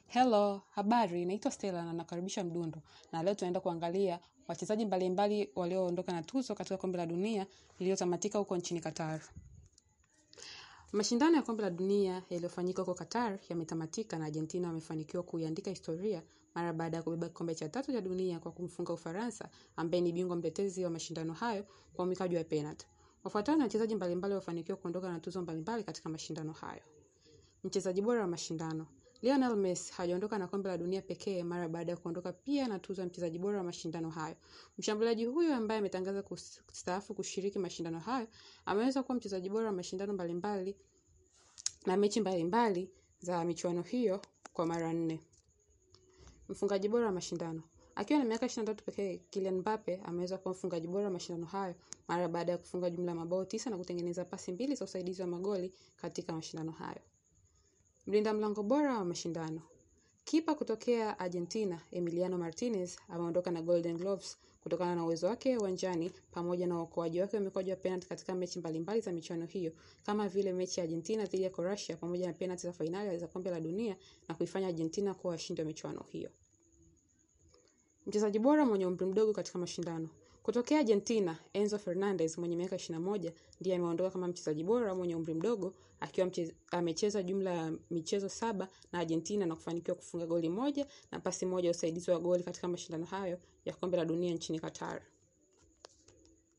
Hello, habari, naitwa Stella na nakaribisha Mdundo. Na leo tunaenda kuangalia wachezaji mbalimbali walioondoka na tuzo katika kombe la dunia iliyotamatika huko nchini Qatar. Mashindano ya kombe la dunia yaliyofanyika huko Qatar yametamatika na Argentina wamefanikiwa kuiandika historia mara baada ya kubeba kikombe cha tatu cha dunia kwa kumfunga Ufaransa ambaye ni bingwa mtetezi wa mashindano hayo kwa mikaji wa penalty. Wafuatao na wachezaji mbalimbali wafanikiwa kuondoka na tuzo mbalimbali katika mashindano hayo. Mchezaji bora wa mashindano Lionel Messi hajaondoka na kombe la dunia pekee mara baada ya kuondoka pia na tuzo ya mchezaji bora wa mashindano hayo. Mshambuliaji huyo ambaye ametangaza kustaafu kushiriki mashindano hayo ameweza kuwa mchezaji bora wa mashindano mbalimbali na mechi mbalimbali za michuano hiyo kwa mara nne. Mfungaji bora wa mashindano Akiwa na miaka 23 pekee, Kylian Mbappe ameweza kuwa mfungaji bora wa mashindano hayo mara baada ya kufunga jumla ya mabao tisa na kutengeneza pasi mbili za usaidizi wa magoli katika mashindano hayo. Mlinda mlango bora wa mashindano. Kipa kutokea Argentina, Emiliano Martinez, ameondoka na Golden Gloves kutokana na uwezo wake uwanjani pamoja na uokoaji wake wa mikwaju ya penalti katika mechi mbalimbali za michuano hiyo, kama vile mechi ya Argentina dhidi ya Croatia pamoja na penalti za fainali za kombe la dunia na kuifanya Argentina kuwa washindi wa michuano hiyo. Mchezaji bora mwenye umri mdogo katika mashindano. Kutokea Argentina, Enzo Fernandez mwenye miaka 21 ndiye ameondoka kama mchezaji bora mwenye umri mdogo akiwa amecheza jumla ya michezo saba na Argentina na kufanikiwa kufunga goli moja na pasi moja usaidizi wa goli katika mashindano hayo ya kombe la dunia nchini Qatar.